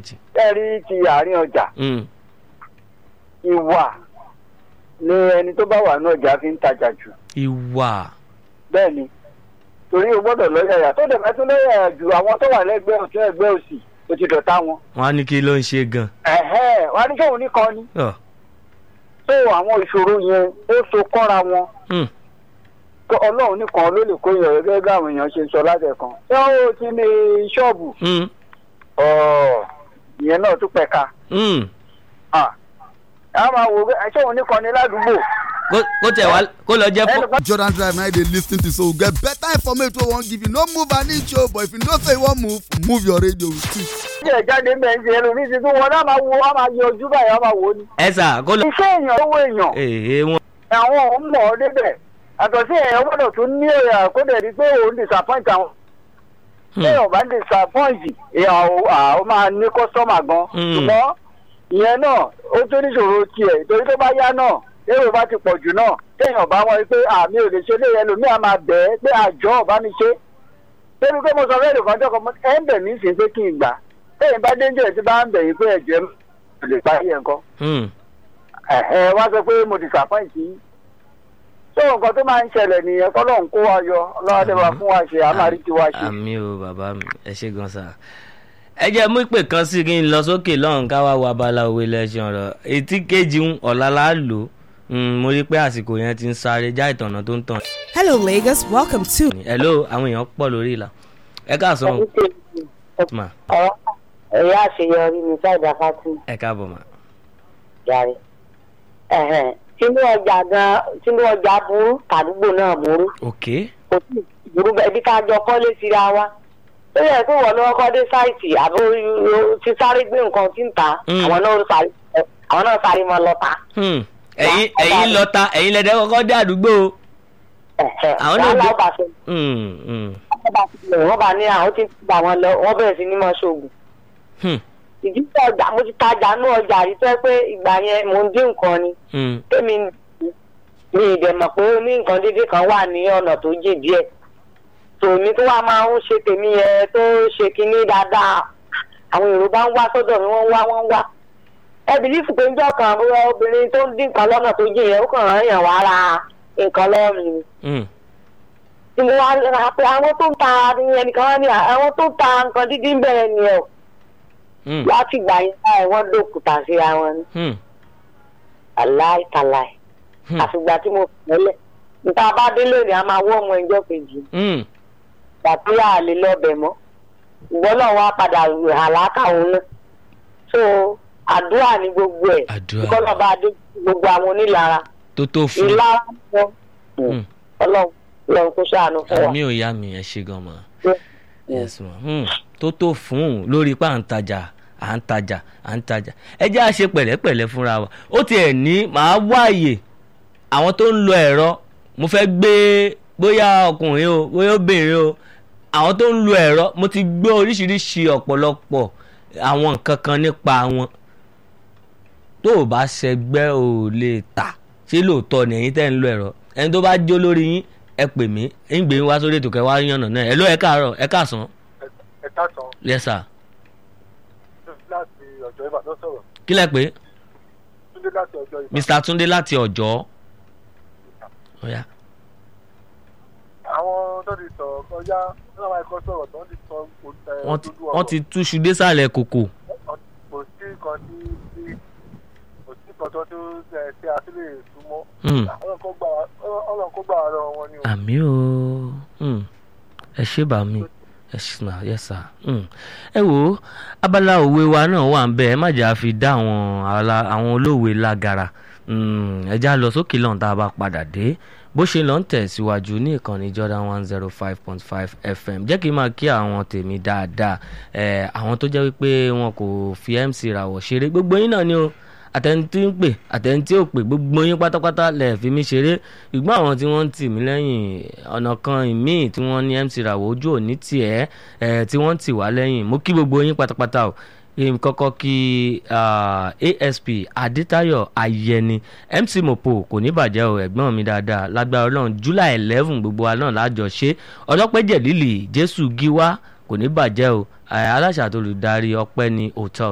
méjèèjì. ẹ rí ti àárín ọjà Mm, ìwà ni ẹni tó bá wà ní ọjà fi ń tajà jù ìwà bẹ́ẹ̀ ni torí o gbọ́dọ̀ lọ́yàyà tó dẹ̀ bá tún lọ́yàyà jù àwọn tó wà lẹ́gbẹ́ ọ̀tún ẹgbẹ́ òsì o ti dọ̀tá wọn. wọn á ní kí ló ń ṣe gan. ẹ̀hẹ́ wà á ní sóun nìkan ni Ọ̀, tó àwọn ìṣòro yẹn ó so kọ́ra wọn mm, kó ọlọ́run nìkan ló lè kó yẹn gẹ́gẹ́ bí àwọn èèyàn ṣe ń sọ látẹ̀kan. ṣé ó ti ní ṣọ́ọ̀bù mm, ọ̀ ìyẹn náà tún pẹ̀ka. mm. Ah. a máa wò ó ṣé òun nìkan ni ládùúgbò. Kó- kó tẹ̀ wá kó lọ jẹ́ fún. ẹnìkan jordan drive na you dey lis ten to so we get better information wey we wan give you no move an inch o but if you know say you wan move move your radio with it. jẹ́ jáde mẹ́ǹsì ẹlòmíì ti tún wọn náà máa wo á máa yọ ojú báyìí á máa wò ó ni. ẹ sà kó lọ. iṣẹ́ èèyàn owó èèyàn èèyàn wọn. àwọn òun mọ̀ ọ́ débẹ̀ àtọ̀ sí èèyàn gbọ́dọ̀ tún ní èrè kó dẹ̀ rí pé òun disappoint àwọn Hmm. téèyàn bá disappoint èèyàn ò- à, ó máa ní kọ́sọ́mà gan Hmm. ṣùgbọ́n ìyẹn náà ó tún níṣòro tiẹ̀ torí tó bá yá náà èrò bá ti pọ̀ jù náà téèyàn bá wọ́n pé àmì ò lè ṣe lé ẹlòmíì á máa bẹ̀ ẹ́ pé àjọ ọ̀bá mi ṣe débi pé mo sọ fẹ́ẹ́ nìkan jọ́kọ̀ mọ́ ẹ̀ ń bẹ̀ mí sí pé kí n gbà téèyàn bá dénjẹ́ tí bá ń bẹ̀ yín pé ẹ̀jẹ̀ mi ò lè parí ẹ̀ nǹkan Mm, ẹ̀hẹ́ wá sọ pé mo disappoint yín tó nǹkan tó máa ń ṣẹlẹ̀ nìyẹn kọ́lọ́hún kó wa yọ ọlọ́wọ́dé wa fún wa ṣe àmàrí tí wa ṣe. àmì o bàbá mi ẹ ṣe gan sa. ẹ jẹ́ mú ìpè kan sí kí n lọ sókè lọ́hùn ká wá wo abala òwe lẹ́sìn ọ̀rọ̀ etí kejì ń ọ̀la la lò ó mo rí i pé àsìkò yẹn ti ń sáré já ìtànà tó ń tàn. Hello, Lagos. Welcome to hello àwọn èèyàn pọ̀ lórí ìlà ẹ káàsán o mà ẹ̀yà àṣeyọrí ní sáìdà fásitì ẹ káàbọ̀ mà. yàrá tinú ọjà gan tinú ọjà burú tàdúgbò náà burú ok kò sí burú bẹ́ẹ̀ bí ká jọ kọ́lé síra wa ó yẹ kó wọ́n lọ́wọ́ kọ́ dé sáìtì àbí o ti sáré gbé nǹkan tí ń ta Mm. àwọn náà sáré àwọn náà sáré mọ́ lọ́ta. Hmm. ẹ̀yin ẹ̀yin lọ́ta ẹ̀yin lẹ́dẹ̀ kọ́kọ́ dé àdúgbò o. Àwọn náà wàhálà gbé- ọba ṣe Hmm, hmm, wọ́n bá ní àwọn tí ń gbà wọn lọ wọ́n bẹ̀rẹ̀ sí ní mọ́ ṣoògùn. hmm, ìdílé ọjà mo ti tajà ní ọjà rí tẹ́ pé ìgbà yẹn mò ń dín nǹkan ni hmm. tèmi mi ìdẹ̀ mọ̀ pé ní nǹkan dídí kan wà ní ọ̀nà tó jìn díẹ̀ tòmí tó wá máa ń ṣe tèmi yẹn tó ṣe kinní dáadáa àwọn èrò bá ń wá sọ́dọ̀ mi wọ́n ń wá wọ́n ń wá ẹ bìlífù pé njọ́ kan bóyá obìnrin tó ń dín nǹkan lọ́nà tó jìn yẹn ó kàn rán yàn wá ra nǹkan lọ́wọ́ mi ni hmm. tí mo wá ra pé àwọn tó ń ta ẹnìkan wá ní àwọn tó ń ta nǹkan dídí ń bẹ̀rẹ̀ nìyẹn o hmm, láti gbà yẹn báyìí wọ́n dòkúta síra wọn ni hmm, aláìkàláì Hmm. àfìgbà tí mo fẹ́lẹ̀ níta bá délé ni a máa wọ́ ọmọ ẹjọ́ kejì hmm. gbàtí a lè lọ́bẹ̀ mọ́ ìgbọ́n náà wá padà àlákà òun náà so àdúrà ní gbogbo ẹ̀ Àdúrà. kọ́nà bá dé gbogbo àwọn onílara tó tó fún ìlara wọn Hmm. ọlọ́run ọlọ́run kó ṣàánú fún wa. àmì ò yá mi ẹ ṣe gan ma yes ma hmm. tó tó fún un lórí pa à ń tajà à ń tajà à ń tajà ẹ jẹ́ à ṣe pẹ̀lẹ́pẹ̀lẹ́ fúnra wa ó tiẹ̀ ní màá wáàyè àwọn tó ń lo ẹ̀rọ mo fẹ́ gbé bóyá ọkùnrin o bóyá obìnrin o àwọn tó ń lo ẹ̀rọ mo ti gbé oríṣiríṣi ọ̀pọ̀lọpọ̀ àwọn nǹkan kan nípa wọn tó o bá ṣẹgbẹ́ ò lè tà ṣé lóòótọ́ ni ẹ̀yin tẹ́ ń lo ẹ̀rọ ẹni tó bá jó lórí yín ẹ pè mí ń gbé yín wá sórí ètò kẹwàá yànnà náà ẹ ló ẹ káàárọ̀ ẹ káàsán ẹ káàtàn yes sir láti ọjọ́ ìbàdàn sọ̀rọ̀ kí lẹ pé túndé láti ọjọ́ ìbàdàn. mr túndé láti ọ̀jọ́ ọ̀yá àwọn tó ti sọ̀rọ̀ kọjá náà máa kọ́ sọ̀rọ̀ tó ń ti sọ ẹ, wọ́n ti òdodo wọ́n ọ̀rọ̀. ti túṣu désàlẹ̀ kòkò kò sí nǹkan tí tí- kò sí nǹkan tó tó ẹ, tí a tún lè súnmọ́. Hmm. ọlọ́run kó gbà wá- ọlọ́run kó gbà wá lọ́wọ́ wọn ni o. àmì o Hmm. ẹ ṣé bá mi ẹ ṣì nà yes sir Hmm. ẹ wo abala òwe wa náà wà ń bẹ ẹ má jà á fi dá àwọn ala- àwọn olóòwe lágara Hmm. ẹ já lọ sókè lọ́n tá a bá padà dé bó ṣe lọ ń tẹ̀síwájú ní ìkànnì Jordan one zero five point five FM jẹ́ kí n máa kí àwọn tèmi dáadáa ẹ̀ àwọn tó jẹ́ wípé wọn kò fi MC ràwọ̀ ṣeré gbogbo yín náà ni o àtẹnití ń pè àtẹnití ò pè gbogbo yín pátápátá lẹ̀ fi mí ṣeré ṣùgbọ́n àwọn tí wọ́n ń tì mí lẹ́yìn ọ̀nà kan ìmíì tí wọ́n ní MC ràwọ̀ ojú òní tiẹ̀ ẹ̀ tí wọ́n ń tì wá lẹ́yìn mo kí gbogbo yín pátápátá o èmi kọ́kọ́ kí ah, asp adétayọ̀ ayẹni mc mopo kò ní bàjẹ́ o ẹ̀gbọ́n mi dáadáa lágbára ọlọ́run july eleven gbogbo wa náà lájọ ṣe ọlọ́pẹ́jẹ̀ lílì jésù gíwá kò ní bàjẹ́ o eh, aláṣà tó lùdarí ọpẹ́ ní hotel